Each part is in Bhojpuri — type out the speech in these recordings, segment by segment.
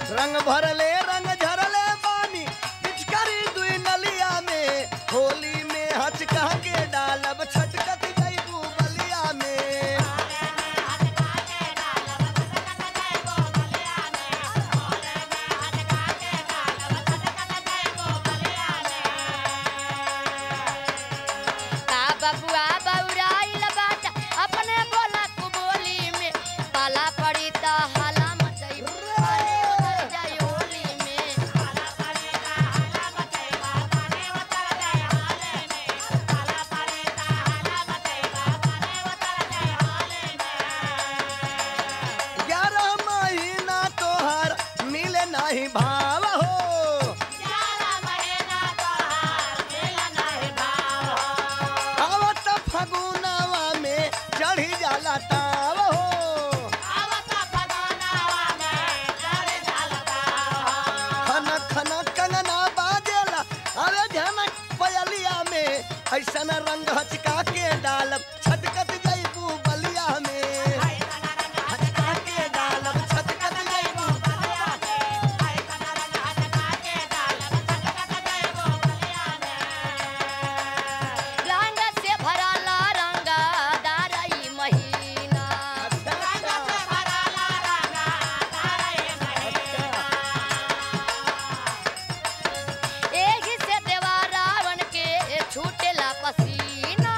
रंग भरले रंग झरले पानी पिचकारी दुई नलिया में होली में हचका के डालब छटकत जईबू बलिया में का बबुआ बौराइल बाटा अपने बोला तू बोली में पाला पड़ी त हाला मचई अरे उतर जाई होली में ग्यारह महीना तोहर मिले नहीं भाव हो आवत फगुनवा में चढ़ी जाला ताव हो खन खन कंगना बाजेला अरे झनक पयलिया में ऐसन रंग हचका के डालब छटकत जईबू बलिया में हचका के डालब छटकत जईबू रंग से भराला रंगा दारई महीना एही से देवा रावण के छूटेला पसीना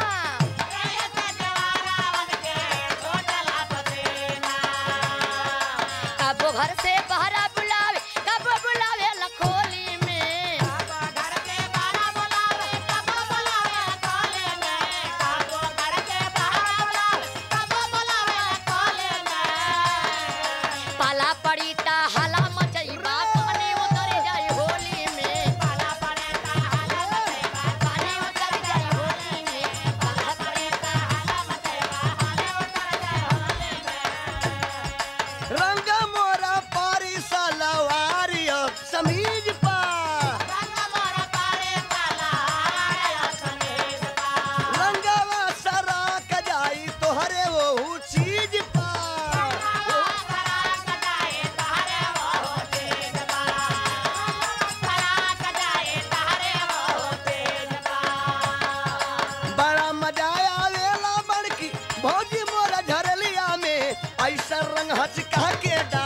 कबो घर से बहरा बुलावे कबो बुलावे लखोली में पाला पड़ी ता हाला मचई बाप ने उतर जाई होली में पानी उतर जाई होली में पाला पड़ी ता रंग मोरा पारी सलवारियो समीज पा रंगवा सराक जाई तोहरे वो चीज पा बड़ा मजा आवेला बड़की भौजी मोरा झरलिया में ऐसा रंग हचका के डाल